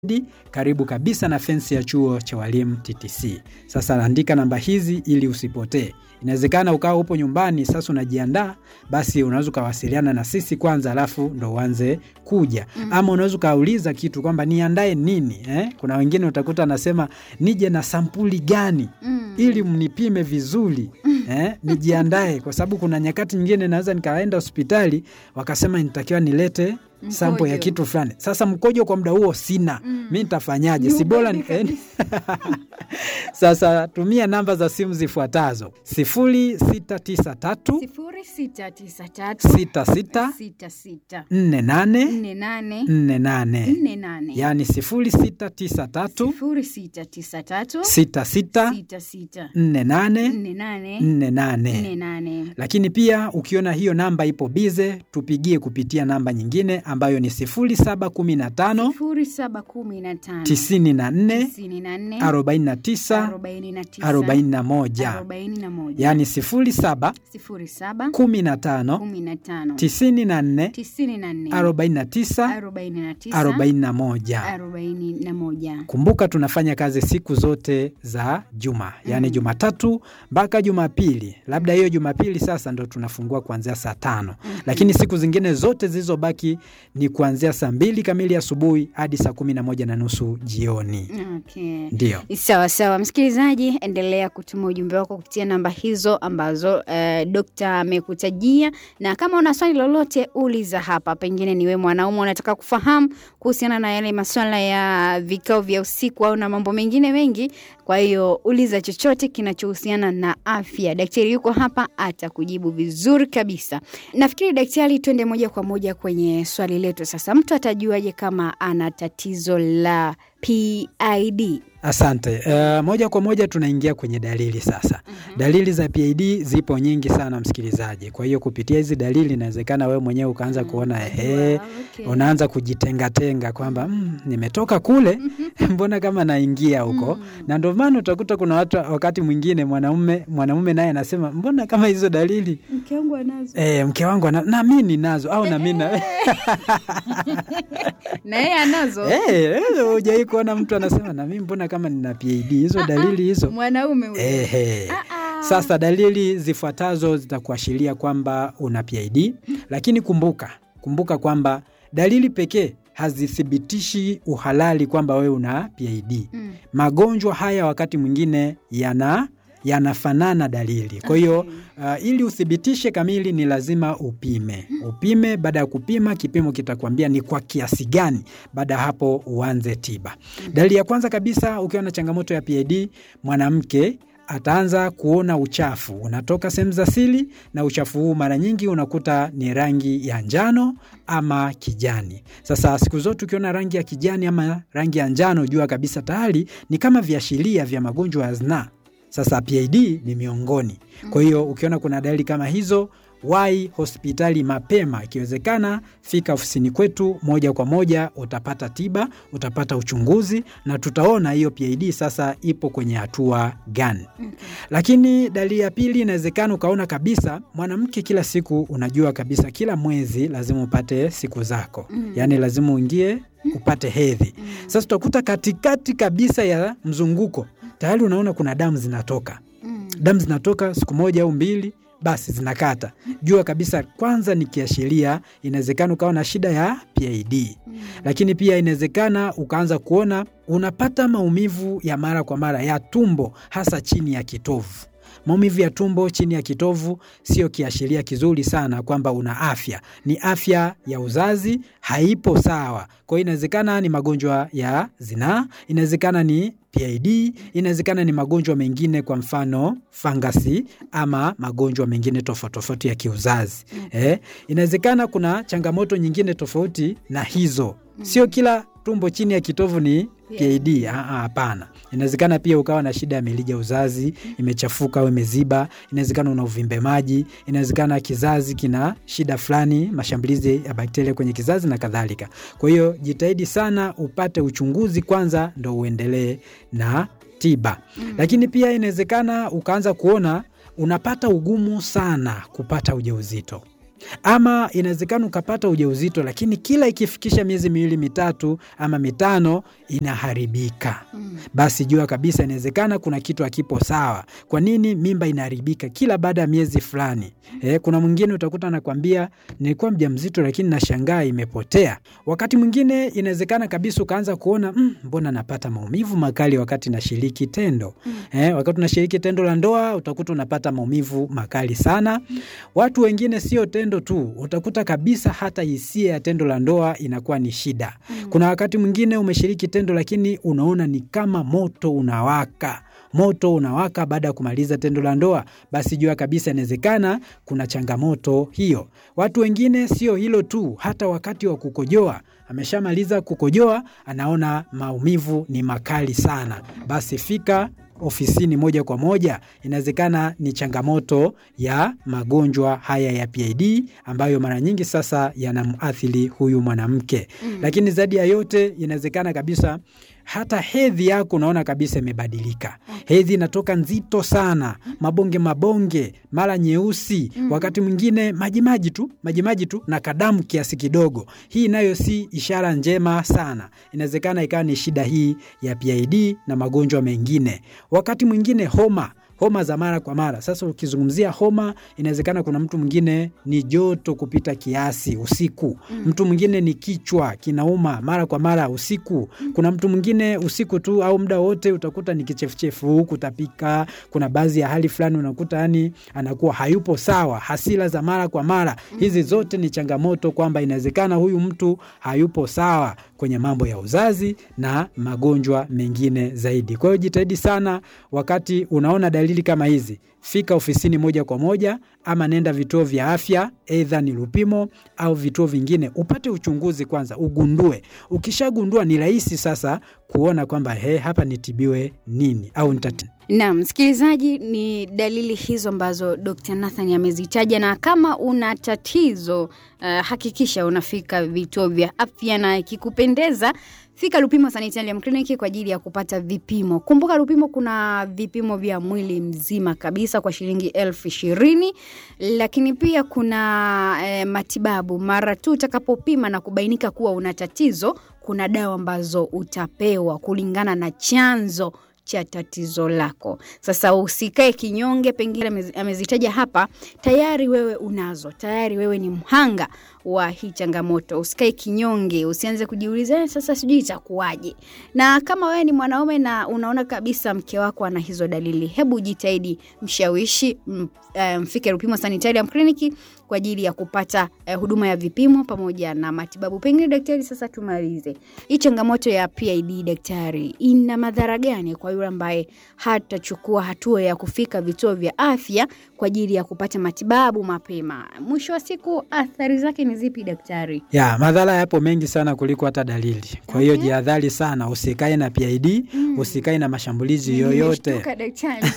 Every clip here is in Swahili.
karibu kabisa na fensi ya chuo cha walimu TTC. Sasa andika namba hizi ili usipotee. Inawezekana ukawa upo nyumbani sasa unajiandaa, basi unaweza ukawasiliana na sisi kwanza, alafu ndo uanze kuja mm. Ama unaweza ukauliza kitu kwamba niandae nini eh? Kuna wengine utakuta anasema nije na sampuli gani mm. ili mnipime vizuri eh? nijiandae, kwa sababu kuna nyakati nyingine naweza nikaenda hospitali wakasema nitakiwa nilete sampo ya kitu fulani. Sasa mkojo kwa muda huo sina mm. mi nitafanyaje? si bora ni... Sasa tumia namba za simu zifuatazo sifuri sita tisa tatu sifuri sita tisa tatu sita sita sita sita nne nane nne nane nne nane nne nane yaani sifuri sita tisa tatu sifuri sita tisa tatu sita sita sita sita nne nane nne nane nne nne nane nane lakini pia ukiona hiyo namba ipo bize, tupigie kupitia namba nyingine ambayo ni 0715 sifuri saba kumi na tano 94 tisini na nne 49 arobaini na tisa 41, arobaini na moja yaani 07 sifuri saba 15 kumi na tano 94 tisini na nne 49 arobaini na tisa 41. arobaini na moja Kumbuka tunafanya kazi siku zote za juma, yaani Mm. Jumatatu mpaka Jumapili. Labda hiyo Jumapili sasa ndo tunafungua kuanzia saa tano, lakini siku zingine zote zilizobaki ni kuanzia saa mbili kamili asubuhi hadi saa kumi na moja na nusu jioni. okay. Ndiyo. Sawa sawa, msikilizaji, endelea kutuma ujumbe wako kupitia namba hizo ambazo eh, dokta amekutajia, na kama una swali lolote uliza hapa. Pengine ni wewe mwanaume unataka kufahamu kuhusiana na yale maswala ya vikao vya usiku au na mambo mengine mengi. Kwa hiyo uliza chochote kinachohusiana na afya, daktari yuko hapa, atakujibu vizuri kabisa. Nafikiri daktari, twende moja kwa moja kwenye swali letu sasa. Mtu atajuaje kama ana tatizo la PID? Asante. Uh, moja kwa moja tunaingia kwenye dalili sasa. Dalili za PID zipo nyingi sana msikilizaji. Kwa hiyo kupitia hizi dalili inawezekana wewe mwenyewe ukaanza kuona ehe, okay. unaanza kujitengatenga kwamba mm, nimetoka kule mbona kama naingia huko na ndio maana utakuta kuna watu wakati mwingine mwanaume mwanamume naye anasema mbona kama hizo dalili Mke wangu anazo eh, mke wangu ana, na mimi ninazo au na mimi na na yeye anazo eh, eh, hujai kuona mtu anasema na mimi mbona kama nina PID hizo dalili hizo mwanaume huyo. Ehe. Ah, ah. Sasa dalili zifuatazo zitakuashiria kwamba una PID, lakini kumbuka, kumbuka kwamba dalili pekee hazithibitishi uhalali kwamba wewe una PID. Mm. Magonjwa haya wakati mwingine yana yanafanana dalili. Kwa hiyo Okay. uh, ili uthibitishe kamili ni lazima upime. Upime, baada ya kupima kipimo kitakwambia ni kwa kiasi gani, baada ya hapo uanze tiba. Dalili ya kwanza kabisa ukiwa na changamoto ya PID, mwanamke ataanza kuona uchafu unatoka sehemu za siri, na uchafu huu mara nyingi unakuta ni rangi ya njano ama kijani. Sasa siku zote ukiona rangi ya kijani ama rangi ya njano, jua kabisa tayari ni kama viashiria vya magonjwa ya zinaa. Sasa PID ni miongoni. Kwa hiyo ukiona kuna dalili kama hizo, wahi hospitali mapema. Ikiwezekana fika ofisini kwetu moja kwa moja, utapata tiba, utapata uchunguzi na tutaona hiyo PID sasa ipo kwenye hatua gani. Lakini dalili ya pili, inawezekana ukaona kabisa mwanamke, kila siku unajua kabisa kila mwezi lazima upate siku zako, yaani lazima uingie upate hedhi. Sasa utakuta katikati kabisa ya mzunguko tayari unaona kuna damu zinatoka Mm. damu zinatoka siku moja au mbili, basi zinakata. Jua kabisa kwanza ni kiashiria, inawezekana ukawa na shida ya PID. Lakini pia inawezekana ukaanza kuona unapata maumivu ya mara kwa mara ya tumbo, hasa chini ya kitovu. Maumivu ya tumbo chini ya kitovu sio kiashiria kizuri sana kwamba una afya. Ni afya ya uzazi haipo sawa. Kwa hiyo inawezekana ni magonjwa ya zinaa, inawezekana ni PID, inawezekana ni magonjwa mengine, kwa mfano fangasi ama magonjwa mengine tofauti tofauti ya kiuzazi. Eh, inawezekana kuna changamoto nyingine tofauti na hizo. Sio kila tumbo chini ya kitovu ni PID. Ah, ah, Hapana, inawezekana pia ukawa na shida ya mirija ya uzazi imechafuka au imeziba. Inawezekana una uvimbe maji, inawezekana kizazi kina shida fulani, mashambulizi ya bakteria kwenye kizazi na kadhalika. Kwa hiyo jitahidi sana upate uchunguzi kwanza, ndo uendelee na tiba. Lakini pia inawezekana ukaanza kuona unapata ugumu sana kupata ujauzito. ama inawezekana ukapata ujauzito lakini kila ikifikisha miezi miwili mitatu ama mitano inaharibika Mm. basi jua kabisa inawezekana kuna kitu hakipo sawa. Kwa nini mimba inaharibika kila baada ya miezi fulani? Eh, kuna mwingine utakuta anakwambia nilikuwa mjamzito lakini nashangaa imepotea. Wakati mwingine inawezekana kabisa ukaanza kuona mm, mbona napata maumivu makali wakati nashiriki tendo. Eh, wakati unashiriki tendo la ndoa utakuta unapata maumivu makali sana. Watu wengine sio tendo tu, utakuta kabisa hata hisia ya tendo la ndoa inakuwa ni shida. Kuna wakati mwingine umeshiriki tendo lakini unaona ni kama moto unawaka moto unawaka baada ya kumaliza tendo la ndoa, basi jua kabisa inawezekana kuna changamoto hiyo. Watu wengine sio hilo tu, hata wakati wa kukojoa ameshamaliza kukojoa, anaona maumivu ni makali sana, basi fika ofisini moja kwa moja. Inawezekana ni changamoto ya magonjwa haya ya PID ambayo mara nyingi sasa yanamathili huyu mwanamke Mm. lakini zaidi ya yote inawezekana kabisa hata hedhi yako unaona kabisa imebadilika. Hedhi inatoka nzito sana, mabonge mabonge, mara nyeusi, wakati mwingine majimaji tu majimaji tu na kadamu kiasi kidogo. Hii nayo si ishara njema sana. Inawezekana ikawa ni shida hii ya PID na magonjwa mengine. Wakati mwingine homa homa za mara kwa mara. Sasa ukizungumzia homa, inawezekana kuna mtu mwingine ni joto kupita kiasi usiku, mtu mwingine ni kichwa kinauma mara kwa mara usiku, kuna mtu mwingine usiku tu au muda wote utakuta ni kichefuchefu, kutapika. Kuna baadhi ya hali fulani unakuta yani anakuwa hayupo sawa, hasira za mara kwa mara. Hizi zote ni changamoto kwamba inawezekana huyu mtu hayupo sawa kwenye mambo ya uzazi na magonjwa mengine zaidi. Kwa hiyo jitahidi sana wakati unaona dalili kama hizi, fika ofisini moja kwa moja, ama nenda vituo vya afya, eidha ni Lupimo au vituo vingine, upate uchunguzi kwanza, ugundue. Ukishagundua ni rahisi sasa kuona kwamba he, hapa nitibiwe nini au nitati Naam, msikilizaji, ni dalili hizo ambazo Dr. Nathan amezitaja, na kama una tatizo uh, hakikisha unafika vituo vya afya, na ikikupendeza fika Lupimo Sanitarium Clinic kwa ajili ya kupata vipimo. Kumbuka Lupimo kuna vipimo vya mwili mzima kabisa kwa shilingi elfu ishirini, lakini pia kuna eh, matibabu mara tu utakapopima na kubainika kuwa una tatizo. Kuna dawa ambazo utapewa kulingana na chanzo cha tatizo lako. Sasa usikae kinyonge, pengine amezi- amezitaja hapa, tayari wewe unazo, tayari wewe ni mhanga wa hii changamoto. Usikae kinyonge, usianze kujiuliza "Eh, sasa sijui itakuwaje. Na kama wewe ni mwanaume na unaona kabisa mke wako ana hizo dalili, hebu jitahidi mshawishi, m- eh, mfike Rupimo Sanitarium Clinic kwa ajili ya kupata eh, huduma ya vipimo pamoja na matibabu. Pengine daktari, sasa tumalize hii changamoto ya PID. Daktari, ina madhara gani kwa yule ambaye hatachukua hatua ya kufika vituo vya afya kwa ajili ya kupata matibabu mapema? Mwisho wa siku athari zake ni zipi daktari? ya madhara yapo mengi sana kuliko hata dalili. Kwa hiyo Okay. jihadhari sana, usikae na PID, usikae na mashambulizi yoyote. Nimeshtuka, daktari.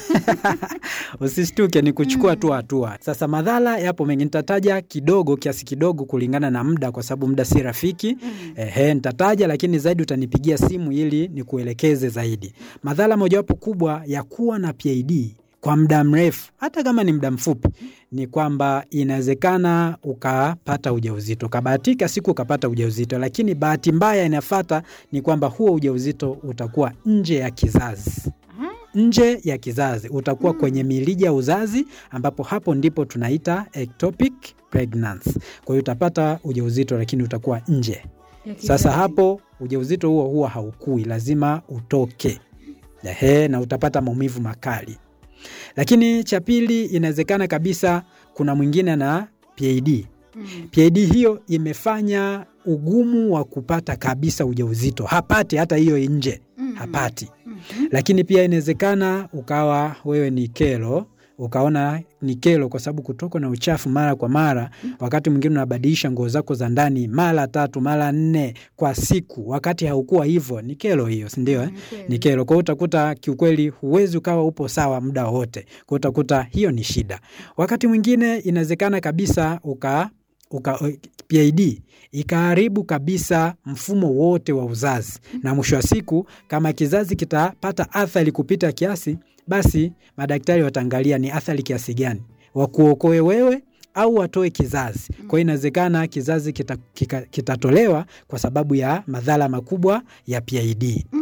Usishtuke, ni kuchukua tu hatua. Sasa madhara yapo mengi, nitataja kidogo, kiasi kidogo kulingana na muda, kwa sababu muda si rafiki. Ehe, nitataja, lakini zaidi utanipigia simu ili nikuelekeze zaidi. Madhara mojawapo kubwa ya kuwa na PID kwa muda mrefu, hata kama ni muda mfupi, ni kwamba inawezekana ukapata ujauzito, ukabahatika siku ukapata ujauzito, lakini bahati mbaya inafata ni kwamba huo ujauzito utakuwa nje ya kizazi nje ya kizazi utakuwa kwenye milija ya uzazi ambapo hapo ndipo tunaita ectopic pregnancy. Kwa hiyo utapata ujauzito lakini utakuwa nje. Sasa hapo ujauzito huo huwa haukui, lazima utoke. Ehe, na utapata maumivu makali. Lakini cha pili, inawezekana kabisa kuna mwingine na PID. Mm. PID hiyo imefanya ugumu wa kupata kabisa ujauzito, hapati hata hiyo nje, Mhm. hapati Mhm. lakini pia inawezekana ukawa wewe ni kero ukaona ni kero kwa sababu kutokwa na uchafu mara kwa mara. Wakati mwingine unabadilisha nguo zako za ndani mara tatu mara nne kwa siku, wakati haukuwa hivyo. Ni kero hiyo, si ndio? Eh? Kweli. Ni kero. Kwa hiyo utakuta kiukweli huwezi ukawa upo sawa muda wote, kwa hiyo utakuta hiyo ni shida. Wakati mwingine inawezekana kabisa uka uka, PID ikaharibu kabisa mfumo wote wa uzazi, na mwisho wa siku kama kizazi kitapata athari kupita kiasi, basi madaktari wataangalia ni athari kiasi gani, wakuokoe wewe au watoe kizazi. Kwa hiyo inawezekana kizazi kitatolewa kita, kita kwa sababu ya madhara makubwa ya PID.